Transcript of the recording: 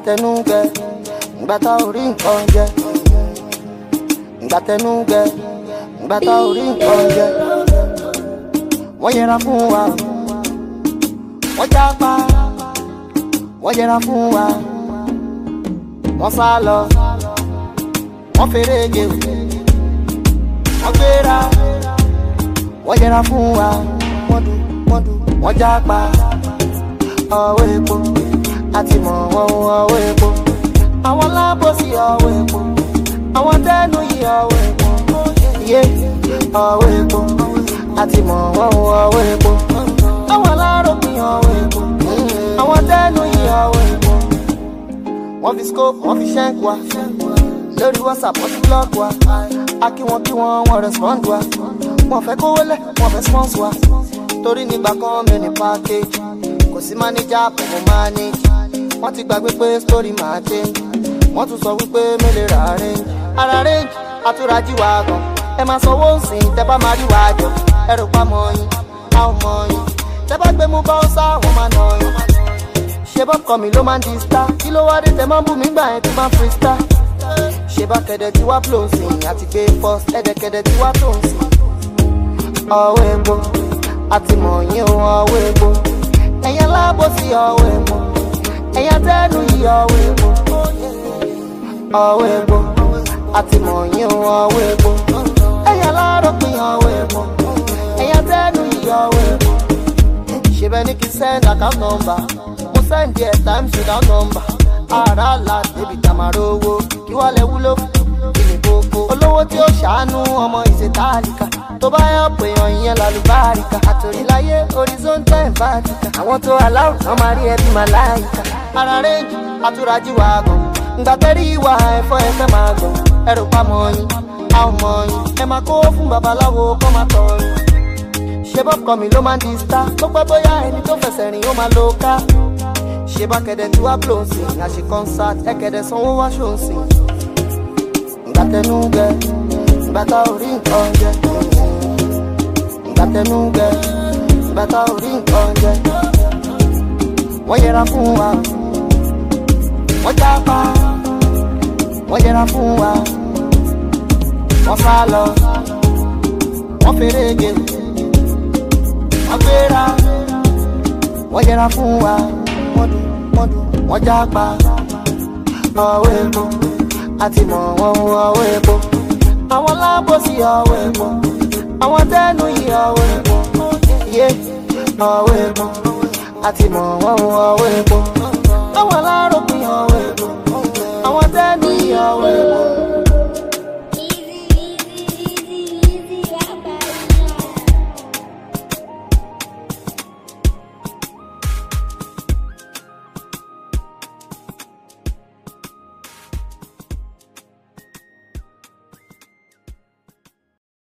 tẹnu gẹ ìgbà tá ò rí nǹkan jẹ ìgbà tẹnu gẹ ìgbà tá ò rí nǹkan jẹ wọ́n yẹra fún wa wọ́n jápa wọ́n yẹra fún wa wọ́n sá lọ wọ́n fèrègé wọ́n gbéra wọ́n yẹra fún wa wọ́n dùn wọ́n dùn wọ́n jápa ọwọ́ epo àti mọ̀ wọ́n ọwọ́ epo àwọn lábòsí ọwọ́ epo àwọn tẹ́nu yìí ọwọ́ epo yé ọwọ́ epo àti mọ̀ wọ́n ọwọ́ epo àwọn aláròpin ọwọ́ epo àwọn tẹ́nu yìí ọwọ́ epo wọ́n fi scope wọ́n fi ṣẹ́ǹk wa lórí whatsapp wọ́n ti block wa a kí wọn kí wọn wọn respond wa wọ́n fẹ́ kówó lẹ̀ wọ́n fẹ́ sponsor wa torí nígbà kan mi ní package kò sí manager pẹ̀lú manage wọ́n ti gbàgbé pé story máa change wọ́n tún sọ wípé mélòó ra range ara range àtúrájì wa gan ẹ máa sanwó nsìn tẹ bá máa rí wa jọ ẹ rò pa mọ yín a ò mọ yín tẹ bá gbé mú báwọsá wọn máa nà yín ṣe bọ́ kọ́ mi ló máa ń di star kí ló wá dé tẹ máa ń bù mí gbà yẹn tí máa ń free star ṣe bá kẹ̀dẹ̀ tí wá flow sìn àti gbé first ẹ̀dẹ̀kẹ̀dẹ̀ tí wá tó ń sìn ọwọ́ epo àti mọ̀ yín o ọwọ́ epo ẹ̀yẹ lábò sí ọwọ́ epo ẹ̀yẹ tẹ́nu yìí ọwọ́ epo ọwọ́ epo àti mọ̀ yín o ọwọ́ epo ẹ̀yẹ láròpin ọwọ́ epo ẹ̀yẹ tẹ́nu yìí ọwọ́ epo ṣe bẹ́ẹ̀ ni kí n send account number mo send there times without number ara la débi tamaro owó kí wọ́n lè wúlò fún kí ni kókó olówó tí ó ṣàánú ọmọ ìṣètàlíkà tó bá yọ pé èèyàn ìyẹn lálùbáríkà àtòríláyé horizontal and vertical àwọn tó aláwọ̀ kan máa rí ẹbí máa láyìíká ara rẹ́ǹjì àtúrájì wà gan ǹgbà tẹ́rí ìwà ẹ̀fọ́ ẹ̀fẹ́ máa gbọ̀n ẹrù pamọ́ yín a ò mọ̀ yín ẹ máa kó fún babaláwo kọ́ máa tọ̀ yín ṣé bọ́kọ mi ló máa ń di star tó pẹ́ bóyá ẹni tó fẹsẹ̀ rìn ó máa lo ká ṣé bá kẹ̀dẹ̀ tí wá blow sí àṣì concert ẹ̀kẹ̀dẹ̀ sanwó wá ṣó ń sìn ìgbà tẹnu gẹ ìgbà tá ò rí nǹkan jẹ ìgbà tẹnu gẹ ìgbà tá ò rí nǹkan jẹ wọ́n yẹra fún wa wọ́n jápa wọ́n yẹra fún wa wọ́n sá lọ wọ́n fèrègé wọ́n gbéra wọ́n yẹra fún wa wọ́n dùn wọ́n dùn wọ́n jápa ọwọ́ epo àti mọ̀ wọ́n ọwọ́ epo àwọn lábòsí ọwọ́ epo àwọn tẹ́nu yìí ọwọ́ epo yé ọwọ́ epo àti mọ̀ wọ́n ọwọ́ epo